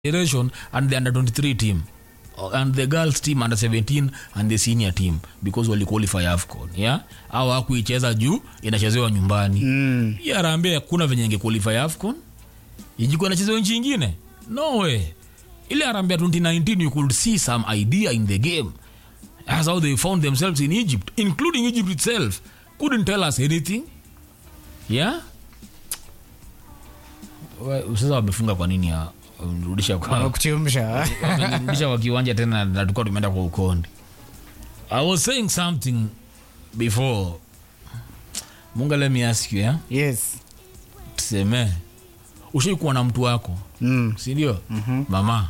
generation and the under 23 team Uh, and the girls team under 17 and the senior team because waliqualify afcon yeah au hakuicheza juu inachezewa nyumbani Mm. hii harambee hakuna venye ingequalify afcon ijikuwa inachezewa nchi ingine no way ile harambee ya 2019 you could see some idea in the game as how they found themselves in egypt including egypt itself couldn't tell us anything yeah Wa- sasa wamefunga kwa nini ya rudisha kwa Wanakuchemsha. wamenirudisha kwa kiwanja tena na tulikuwa tumeenda kwa ukondi i was saying something before munga let me ask you yeah? yes tuseme ushai kuwa na mtu wako Mm. sindio mm-hmm. mama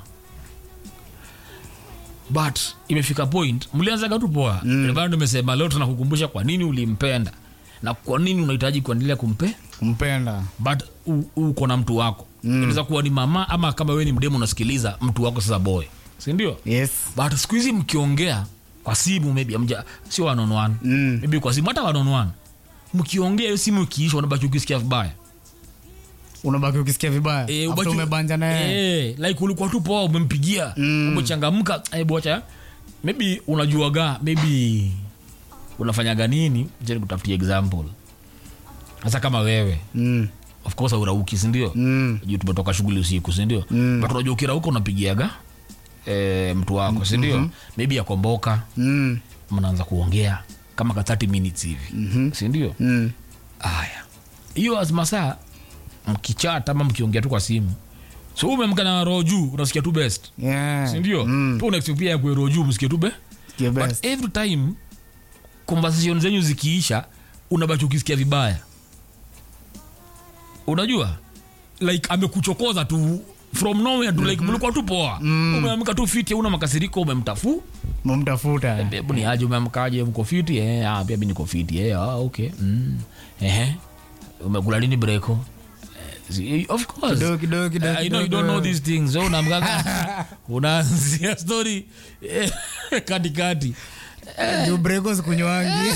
but imefika point mlianzaga tu poa mm. bado nimesema leo tunakukumbusha kwa nini ulimpenda na kwa nini unahitaji kuendelea kumpe kumpenda but u- uko na mtu wako mm. inaweza kuwa ni mama ama kama wewe ni mdemu unasikiliza mtu wako sasa boy sindio yes but siku hizi mkiongea kwa simu maybe amja sio one on one Mm. maybe kwa simu hata one on one mkiongea hiyo simu ikiisha unabaki ukisikia vibaya unabaki ukisikia vibaya Eh, After ubaki- umebanja naye Eh, like ulikuwa tu poa umempigia Mm. umechangamka eh, bocha maybe unajuaga maybe unafanyaga nini je nikutafutie example hasa kama wewe Mm. of course aurauki sindio Mm. juu tumetoka shughuli usiku sindio Mm. but unajua ukirauka unapigiaga eh, mtu wako sindio mm-hmm. maybe akomboka Mm. mnaanza kuongea kama ka 30 minutes hivi mm-hmm. sindio Mm. haya hiyo azmasaa mkichat ama mkiongea tu kwa simu so umemka na roho juu unasikia tu best Yeah. sindio Mm. tu unaexpect pia yakue roho juu msikie tu be Sikia but best. every time conversation zenyu zikiisha unabaki ukisikia vibaya unajua like amekuchokoza tu from nowhere tu like mlikuwa tu poa umeamka tu fiti una makasiriko umemtafu mumtafuta bebu ni aje umeamkaje mko fiti eh ah pia mimi niko fiti eh ah okay mm ehe umekula lini breko Eh, si- of course Kidogo, kidogo, kidogo, I know you don't kidogo. know these things so unaamkaga unaanzia story eh, katikati juu breko sikunywangi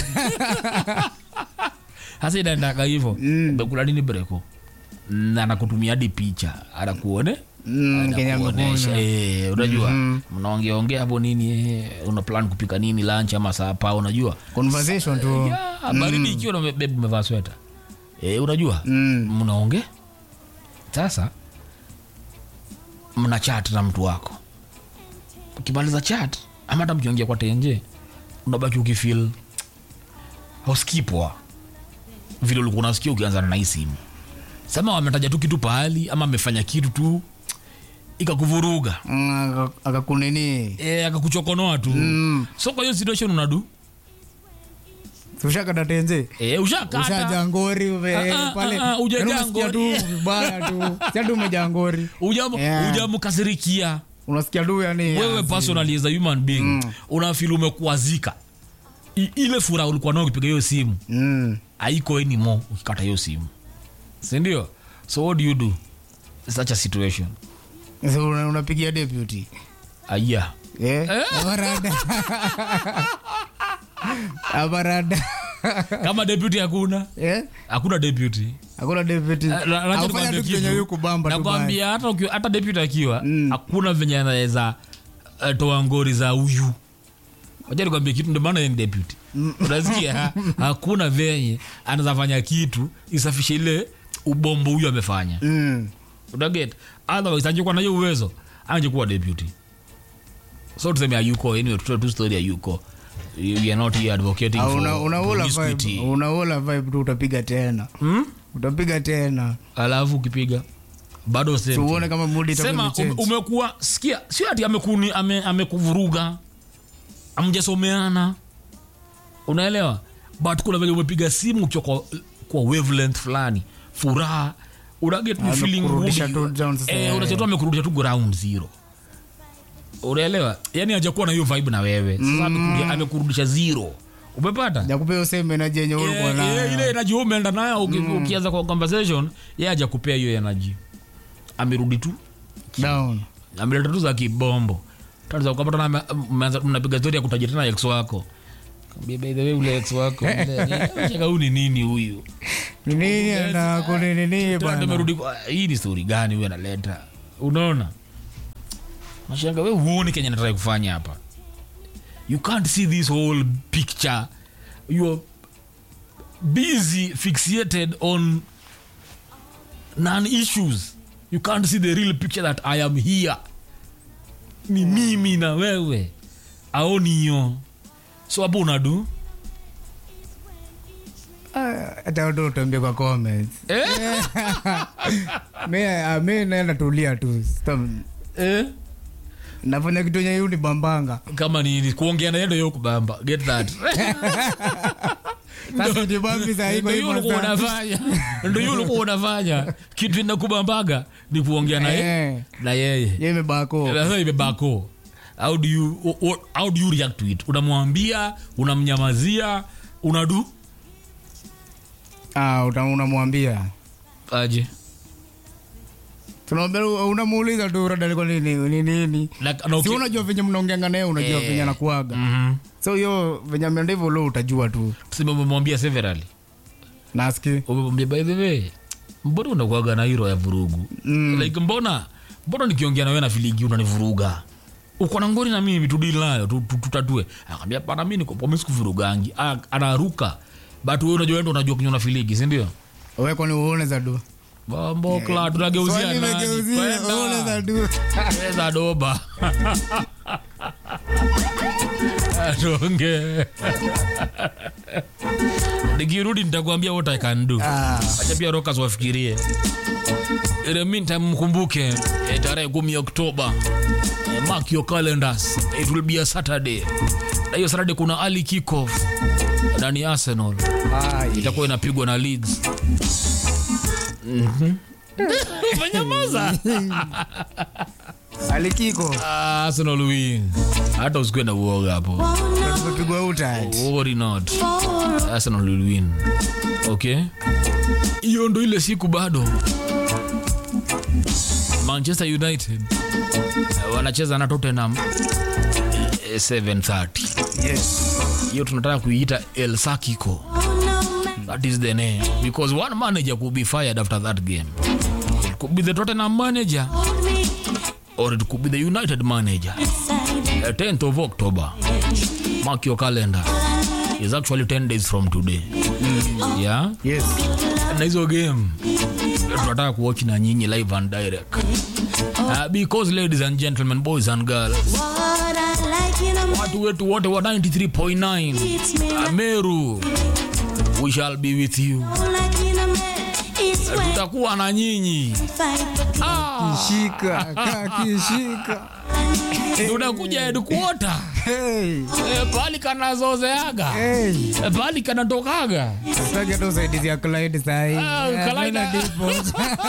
hasa inaendaga hivyo umekula lini breko na anakutumia hadi picha anakuone Mm, Kenya Anakuonesha, amekunywa. eh, unajua mnaongeaongea hapo nini eh, una plan kupika nini lunch ama sapa unajua conversation tu Ya, baridi ikiwa na bebu umevaa sweta e, unajua Mm. mnaonge sasa mna chat na mtu wako ukimaliza chat ama hata mkiongea kwa tenje unabaki ukifil hausikii poa vile ulikuwa unasikia ukianzana na hii simu sema wametaja tu kitu pahali ama amefanya kitu tu ikakuvuruga Mm, aka- akakunini e, akakuchokonoa tu Mm. so kwa hiyo situation unadu ushakadatenze e, ushakata ushajangori ume- Ah, ah, pale ah, ah, hujajaa Yaani unasikia ngori. tu vibaya tu siati umejangori Ujamu- Yeah. ujamkasirikia unasikia tu yani wewe asi- personally as a human being mm. unafil umekuazika I, ile furaha ulikuwa nao ukipiga hiyo simu Mm. haiko anymore ukikata hiyo simu sindio so what do you do in such a situation So, una- unapigia deputy aya Eh? Abarada. Abarada. kama deputy hakuna Eh? hakuna deputy hakuna deputy Eh, la- la- Aufanya nikwambie tu kitu. venye yuko bamba tu baya. nakwambia hata ukiwa- hata deputy akiwa hakuna venye anaweza eh, toa ngori za huyu wacha nikwambie kitu ndio maana yeye ni deputy unasikia ha? hakuna venye anaweza fanya kitu isafishe ile ubombo huyu amefanya Mm. unaget otherwise angekuwa na hiyo uwezo angekuwa deputy so tuseme ayuko anyway tutoe tu story ayuko you, you are not here advocating Ah, for una- unaola promiscuity. vibe unaola vibe tu utapiga tena hmm? utapiga tena alafu ukipiga bado same thing. tuuone kama mudi itakuwa sema ume, imechange. umekuwa sikia sio ati amekuni ame, amekuvuruga amjasomeana unaelewa but kuna venye umepiga simu ukiwa kwa, kwa wavelength fulani furaha unaget ni feeling Amekurudisha good. tu down sasa. eh, unachatu amekurudisha tu ground zero unaelewa yani hajakuwa na hiyo vibe na wewe sasa amekurudisha- amekurudisha zero umepata jakupea useme energy yenye ulikuwa Eh, eh, nayo ile energy wewe umeenda nayo uki- ukianza kwa conversation yeye hajakupea hiyo energy amerudi tu down ameleta tu za kibombo Tatizo kwamba tena ame- mmeanza- mnapiga stori ya kutaja tena ex wako Kaambia, by the way ule ex wako ule- shaka huyu ni nini huyu ni nini ana kunini Tena bana tumerudi kwa- hii ni stori gani huyu analeta unaona nashanga we uone kenya nataka kufanya hapa you can't see this whole picture you're busy fixated on non issues you can't see the real picture that i am here ni mimi na wewe aoni hiyo so hapo unadu Ah, hata ndo utambia kwa comments eh? mi ah, mi naenda tulia tu Sita- eh? nafanya kitu yenye yu ni bambanga kama ni ni kuongea na yendo yo kubamba get that sasa jibambi saa hii kwa ndo hii hiyo ulikuwa masaa. unafanya ndo hiyo ulikuwa unafanya kitu inakubambaga ni kuongea na yeye Eh, na yeye ye imebako sasa imebako how do you o- o- how do you react to it unamwambia unamnyamazia unadu Ah, uta- unamwambia aje tunaambia unamuuliza tu rada liko nini ni nini Like, na si uki- unajua venye mnaongeanga naye unajua Eh. venye anakuaga Mhm. so hiyo venye ameenda hivyo lo utajua tu tuseme umemwambia severally naski umemwambia by the way mbona unakuaga na hiro ya vurugu Mm. like mbona mbona nikiongea na wewe na filigi unanivuruga uko na ngori na mimi tudili nayo tu- tu- tutatue akaambia pana mi niko pomi sikuvurugangi Ah, anaruka but wewe unajua wewe ndo unajua kunywa na filigi si ndio we kwani uone za du bambokla tunageuzia Swali nani imegeuzia, uone za Kwenda. du Eza doba atonge nikirudi nitakwambia what i can do Ah, acha pia rokas wafikirie In the meantime mkumbuke eh, tarehe kumi oktoba eh, mark your calendars it will be a saturday na hiyo saturday kuna ali kickoff na ni arsenal ai. itakuwa inapigwa na leeds Mhm. umenyamaza alikiko Ah, arsenal win hata usikue na uoga hapo tumepigwa uta worry not arsenal will win okay hiyo ndo ile siku bado manchester united eh, wanacheza na tottenham eh, 730 yes hiyo tunataka kuiita el sakiko that is the name because one manager could be fired after that game it could be the tottenham manager or it could be the united manager the 10th of october mark your calendar is actually 10 days from today yeah yes na hizo game tunataka kuwatch na nyinyi live and direct uh, because ladies and gentlemen boys and girls watu wetu wote wa 93.9 Meru we shall be with you tutakuwa na nyinyi ah, shika kakishika tunakuja headquarter hey eh, pali kanazozeaga hey eh, pali kanatokaga Sitaki hata usaidizi ya Clyde sahi. Ah, Eh, Clyde- tuenda depot.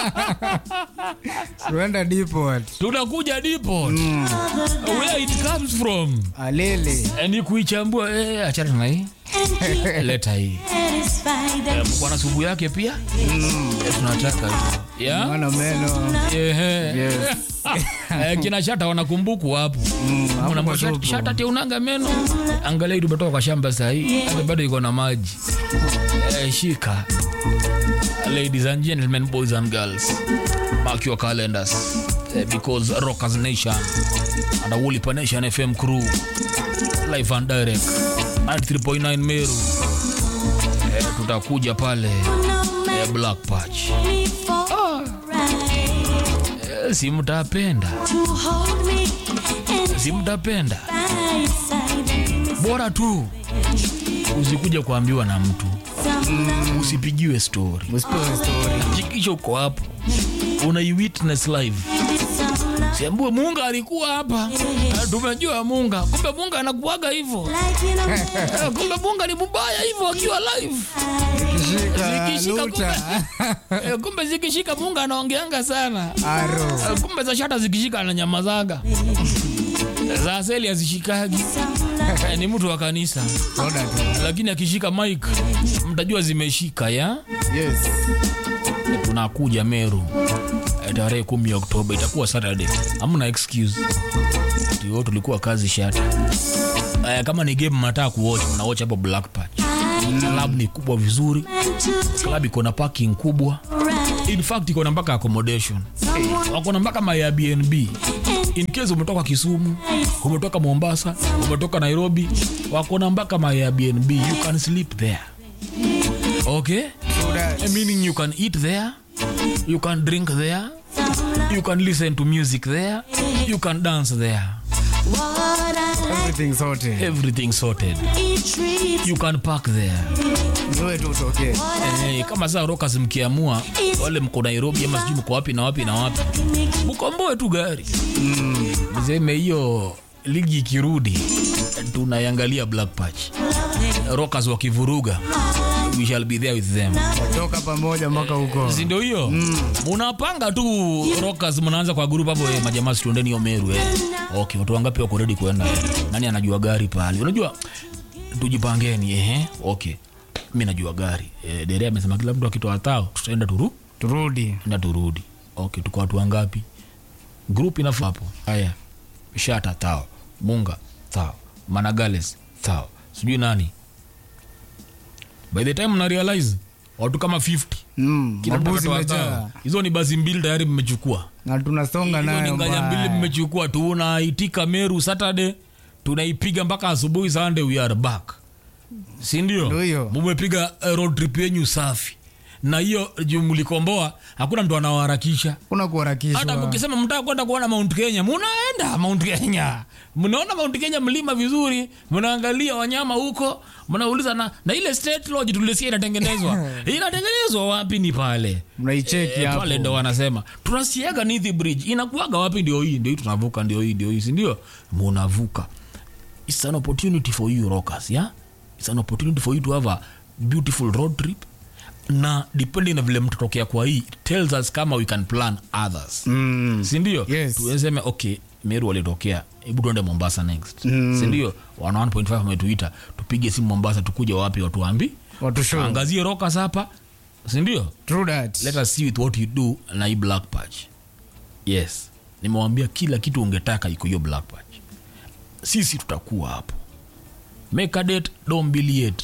Tuenda depot. tunakuja depot where it comes from Alele. Eh, ni kuichambua eh, achana na hii leta hii eh, bwana subu yake pia eh, tunataka tu. yeah? Mwana meno. Ehe. Yes. Eh, kina shata wanakumbukwa hapo Mm, hapo Mna kwa mashati- supu. shata ati unanga meno angalia tumetoka kwa shamba sahii hata bado iko na maji eh, shika ladies and gentlemen boys and girls mark your calendars eh, because rockers nation and a Woolipa nation fm crew live and direct 93.9 meru eh, tutakuja pale eh, black patch eh, si mtapenda si mtapenda bora tu usikuja kuambiwa na mtu usipigiwe story Usipewe story. hakikisha uko hapo unaiwitness live siambue munga alikuwa hapa Ah, tumejua munga kumbe munga anakuaga hivyo Eh, kumbe munga ni mubaya hivyo akiwa live Kishika Zikishika luta. Eh, kumbe zikishika munga anaongeanga sana Aro. Eh, kumbe za shata zikishika ananyamazaga za aseli azishikagi Eh, ni mtu wa kanisa Soda tu. lakini akishika mike mtajua zimeshika ya Yes. tunakuja meru Eh, tarehe kumi oktoba itakuwa saturday hamna excuse tio tulikuwa kazi shata eh, kama ni game mnataka kuwatch mnawatch hapo black patch club ni kubwa vizuri club iko na parking kubwa in fact iko na mpaka accommodation wako na mpaka my airbnb in case umetoka kisumu umetoka mombasa umetoka nairobi wakona mpaka my airbnb you can sleep there okay True that. meaning you can eat there you can drink there you can listen to music there you can dance there Everything sorted. everything sorted you can park there Zoe tu utokee. Eh, kama saa rokas mkiamua wale mko nairobi ama sijui mko wapi na wapi na wapi mkomboe tu gari mseme hiyo ligi ikirudi tunaiangalia black patch rokas wakivuruga we shall be there with them Toka pamoja mpaka huko. si ndio hiyo munapanga tu rokas mnaanza kwa grup hapo eh, majamaa situendeni hiyo meru eh. okay watu wangapi wako ready kwenda nani anajua gari pale unajua tujipangeni ehe okay mi najua gari eh, dere amesema kila mtu akitoa tao tutaenda turu Turudi. enda turudi okay tuko watu wangapi group inafaa hapo haya shata tao munga tao managales tao sijui nani by the time na realize watu kama 50 Mm. kila mtu Mabuzi akatoa imejaa. tao. hizo ni basi mbili tayari mmechukua Na tunasonga hizo ni nayo nganya mbili mbaya. mmechukua tunaitika meru saturday tunaipiga mpaka asubuhi sunday we are back si Ndio ndio hiyo. mumepiga eh, road trip yenyu safi na hiyo juu mlikomboa hakuna mtu anawaharakisha Kuna hata kuharakishwa. mkisema mtaka kwenda kuona mount kenya munaenda mount kenya mnaona mount kenya mlima vizuri mnaangalia wanyama huko mnauliza na, na ile state lodge tulisia inatengenezwa inatengenezwa wapi ni pale Mnaicheki Eh, hapo. pale ndo wanasema tunasiaga nithi bridge inakuaga wapi ndio hii ndio hii tunavuka ndio hii ndio hii si ndio munavuka it's an opportunity for you rockers yeah it's an opportunity for you to have a beautiful road trip na depending na vile mtatokea kwa hii it tells us kama we can plan others Mm. sindio Yes. tuwezeme okay meru walitokea hebu tuende mombasa next mm. sindio wana 1.5 wametuita tupige simu mombasa tukuja wapi watuambi Watu show. angazie rokas hapa sindio True that. let us see with what you do na hii black patch yes nimewambia kila kitu ungetaka iko hiyo black patch sisi tutakuwa hapo make a date don't be late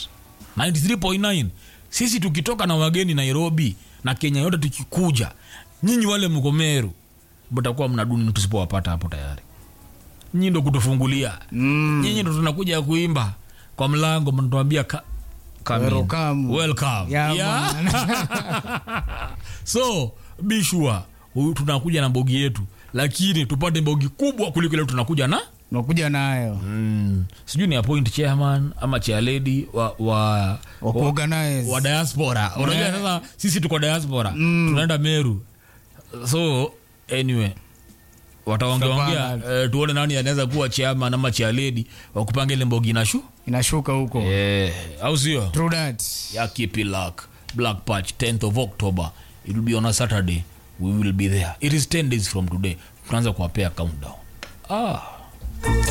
93.9 sisi tukitoka na wageni nairobi na kenya yote tukikuja nyinyi wale mkomeru mtakuwa mnaduni tusipowapata hapo tayari nyinyi ndo kutufungulia Mm. nyinyi ndo tunakuja kuimba kwa mlango mnatuambia ka, come in. Welcome. Welcome. Yeah, Yeah. man. so be sure huyu tunakuja na bogi yetu lakini tupate bogi kubwa kuliko ile tunakuja na Unakuja nayo. mm, sijui ni appoint chairman ama chairlady wa, wa, Wa wa, kuorganize. wa diaspora unajua Yeah. sasa sisi tuko diaspora tunaenda meru so anyway wataongeongea Tutapanga. eh, tuone nani anaweza kuwa chairman ama chairlady wa kupanga ile mbogi na shu Inashuka huko. eh, au sio True that. ya kipilak black patch 10th of october it will be on a saturday we will be there it is 10 days from today tunaanza kuwapea countdown ah